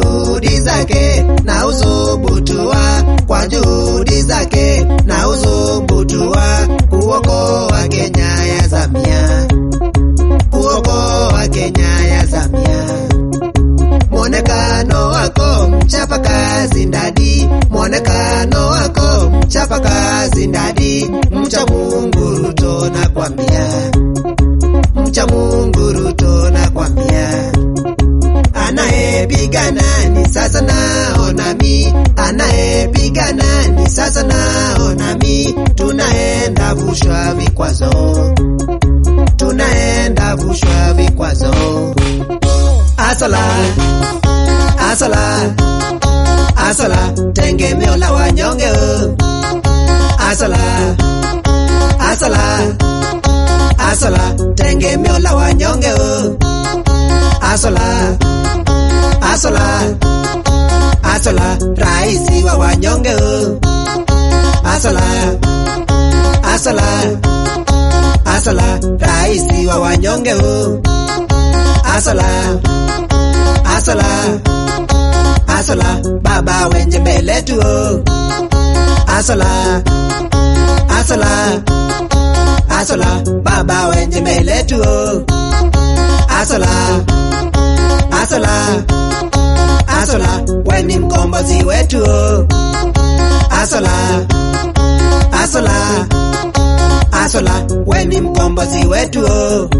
juhudi zake na usubutua, kwa juhudi zake na usubutua, kuokoa Kenya ya zamia, kuokoa Kenya ya zamia. Mwonekano wako mchapa kazi ndadi, mwonekano wako mchapa kazi ndadi, mcha Mungu Ruto nakwambia, mcha Mungu Ruto nakwambia anayepigana ni sasa naona mi, anayepigana ni sasa naona mi, tunaenda vushwa vikwazo, tunaenda vushwa vikwazo. Asala, asala, asala, tegemeo la wanyonge. oh. Asala, asala, asala, tegemeo la wanyonge. oh. Asala, asala, asala, raisi wa wanyonge. oh. Asala, asala, asala, raisi wa wanyonge. oh. Asala, asala, asala, baba wenye mbele tu. oh. Asala, asala, asala, baba wenye mbele tu. oh. Asala, asala, asala, we ni mkombozi wetu. oh. Asala, asala, asala, we ni mkombozi wetu. oh.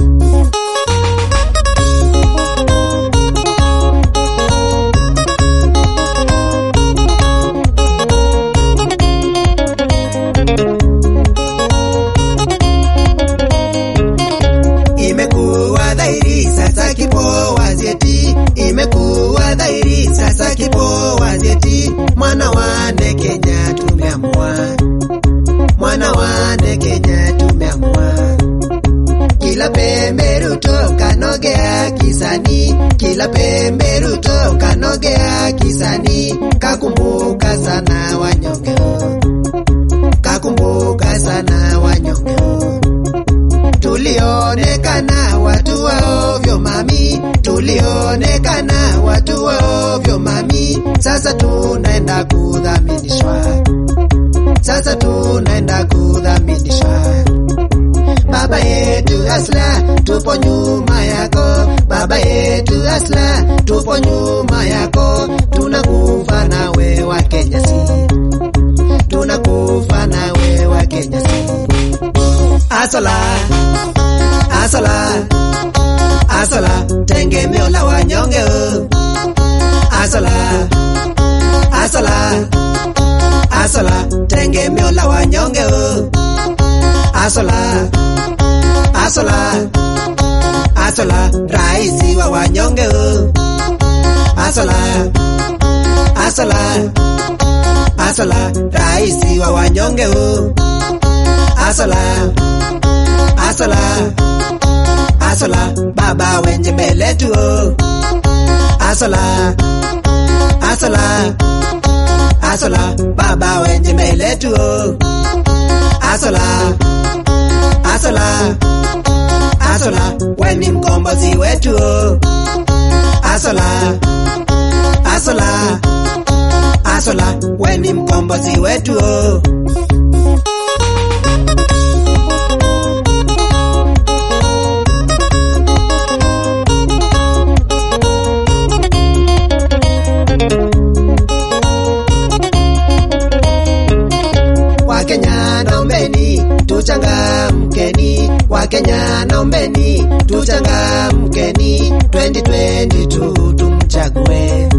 Imekuwa dhahiri sasa kipo wazeti, imekuwa dhahiri sasa kipo wazeti, mwana wane Kenya tumeamua, mwana wane Kenya tumeamua, kila pembe Ruto kanogea kisani, kila pembe Ruto kanogea kisani, kakumbuka sana wanyonge, kakumbuka sana wanyonge tulionekana watu wa ovyo mami, tulionekana watu wa ovyo mami, sasa tunaenda kudhaminishwa, sasa tunaenda kudhaminishwa. Baba yetu Asla, tupo nyuma yako, baba yetu Asla, tupo nyuma yako, tunakufa nawe wa Kenya si, tunakufa nawe wa Kenya si. Asala, asala, asala, tegemeo la wanyonge. oh. Asala, asala, asala, tegemeo la wanyonge. oh. Asala, asala, asala, raisi wa wanyonge. oh. Asala, asala, asala, raisi wa wanyonge. oh. Asala, asala, asala, baba wenye mbele tu. oh. Asala, asala, asala, baba wenye mbele tu. oh. Asala, asala, asala, we ni mkombozi wetu. oh. Asala, asala, asala, we ni mkombozi wetu. oh. Wakenya naombeni tuchangamkeni, Wakenya naombeni tuchangamkeni, 2022 tumchague,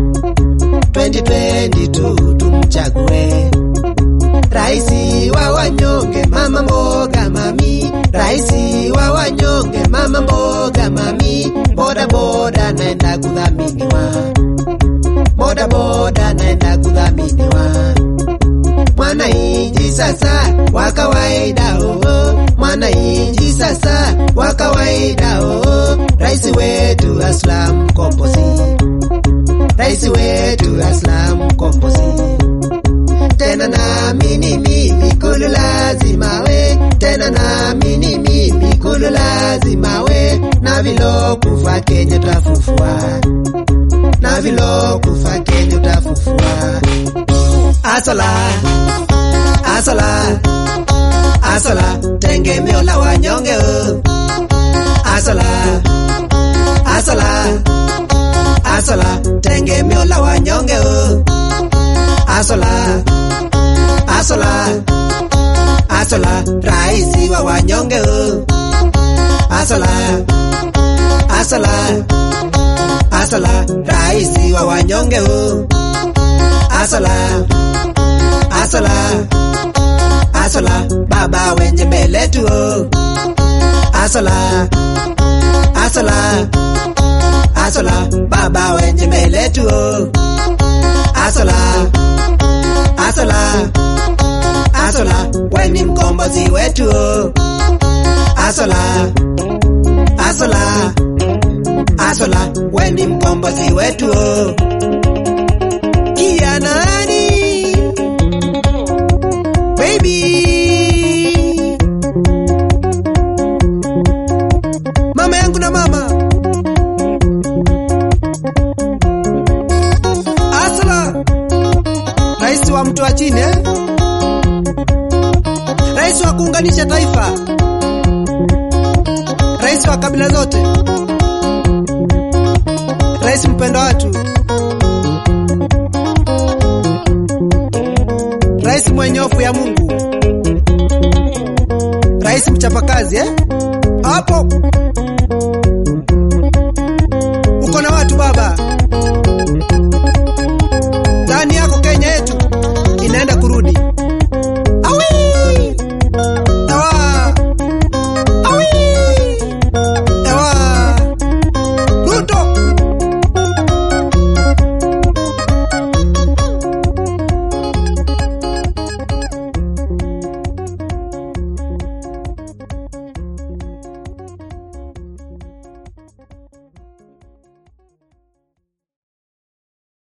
2022 tumchague raisi wa wanyonge, mama mboga mami, raisi wa wanyonge, mama mboga mami, boda boda naenda kudhaminiwa, boda boda naenda kudhaminiwa mwananchi sasa wa kawaida oo, mwananchi sasa wa kawaida oo, rais wetu Aslam Mkombozi, rais wetu Aslam Mkombozi. Tena naamini mimi kulu lazima we, tena naamini mimi kulu lazima we, na vilokufa Kenya twafufua, na vilo kufa Kenya utafufua. Asola, asola, asola, tegemeo la wanyonge oh. Asola, asola, asola, tegemeo la wanyonge oh. Asola, asola, asola, raisi wa wanyonge oh. Asola, asola, asola, raisi wa wanyonge oh. Asola, asola, asola, baba wenye mbele tu oh. Asola, asola, asola, baba wenye mbele tu oh. Asola, asola, asola, weni mkombozi wetu oh. Asola, asola, asola, weni mkombozi wetu oh. Kia nani baby mama yangu na mama Asala rais wa mtu wa chini eh? rais wa kuunganisha taifa rais wa kabila zote rais mpendo watu rais mwenye hofu ya Mungu rais mchapakazi eh? hapo